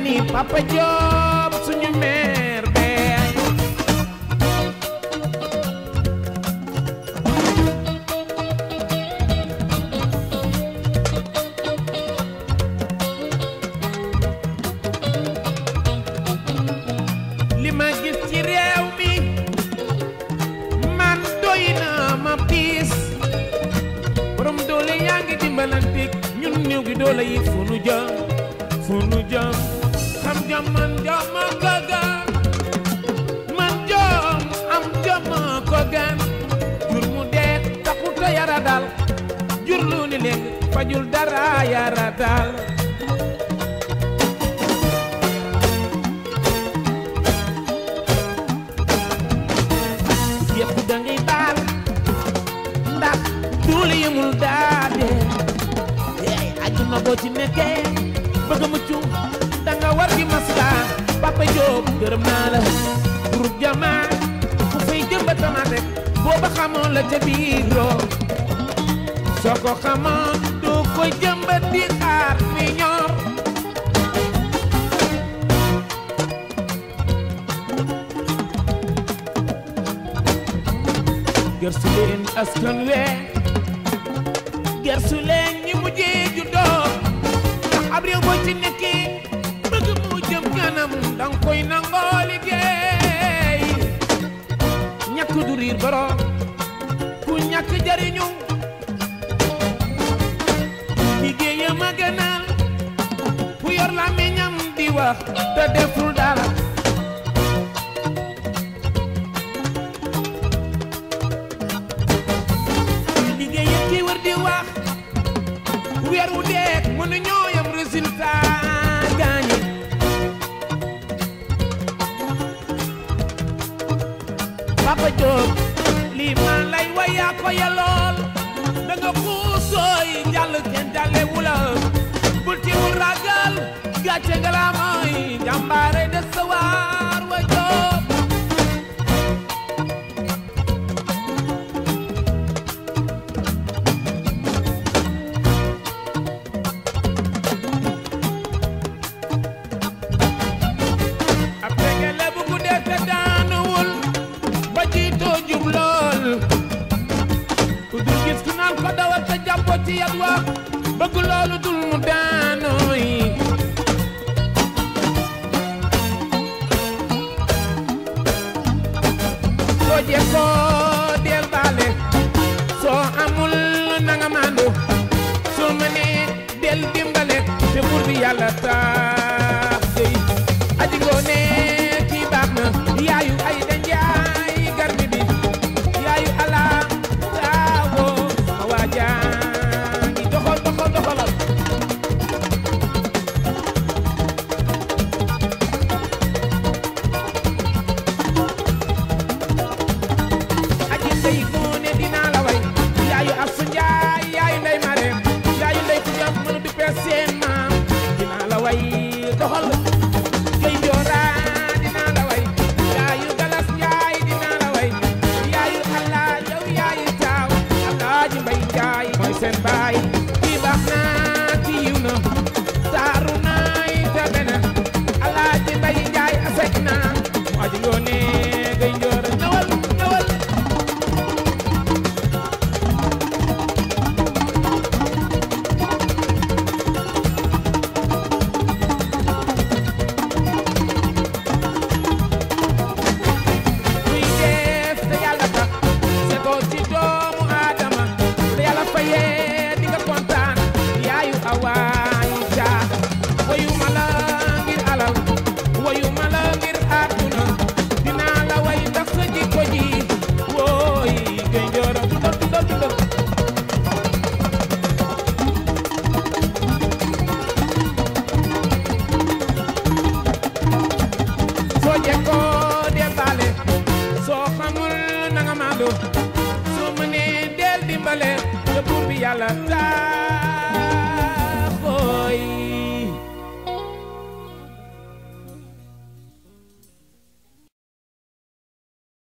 ni Papa Diop suñu meer bee li ma gis ci réew mi man doy na ma piis borom doole yaa ngi dimbalanteeg ñun néew gi doole yi fu nu jëm fu nu jëm xam jom man jom ma ko gan man jom am jom ma ko gan jur mu dee taxut a yara dal jur lu ni léeg fajul dara yara dal yëpp da ngay baal ndax duule yemul daade ey àjjuna boo ci nekkee bëgg a mucc da nga war di masla Papa Diop gërëm naa la groupe jamaa ku fay jëmba tamaat rek booba xamoon la ca biiroo soo ko xamoon doo koy jëmbat di xaar mi ñor gersu leen askan wee gersu leen ñi mujjee juddoo ndax ab réew boo ci nekkee bëgg mu jëm kanam danga koy nangoo liggéey ñàkk du riir borom ku ñàkk jariñu liggéeyam a gënal ku yor làmmiñam di wax te deful dara liggéey yëpp ki wër di wax weer wu deek mënu ñoo yam résultat gaañi Papa Diop lii maa lay wayaa ko yalool da nga xuusooy jàll kenn jàlle wula bul ti mu ragal gàcce nga la mooy jàmbaare de sawar wa Diop ab tegele bu guddee te daanuwul ba jiitoo jub lool ku dul gis ku naan ko dawal te jàppoo ci yat wa bëgg loolu dul mu daanooy soo jekkoo del baale soo amul nanga maandu soo mënee del dimbale te buur bi yàlla tax dey aji ngoone kii baax na yaayu ay da njaay garmi bi yaayu ala taawo ma waajaangi doxal doxal doxalal aji ndey ngoone dinaa la way yaayu asu njaay yaayu ndey mare yaayu ndey ku jam mënu di pees seen maam dinaa la way doxal kay njoora dinaa la way yaayu galas njaay dinaa la way yaayu allah yow yaayu taaw alaaji mbay njaay mooy seen baay kii baax na kii yiw na taaru naay tabe na alaaji mbay njaay asek na mu aji ngoone kay njoora ñëwal ñëwal kuy def te yàlla tax setoo ci doomu aadama te yàlla fayee di nga kontaan yaayu awaay jaa wayu ma la ngir alal wayu ma la ngir àdduna dinaa la way ndax sa jikko ji wooy gay njooro dundal dundal dundal soo jekkoo del baale soo xamul na nga maandu soo mënee del dimbale te buur bi yàlla taa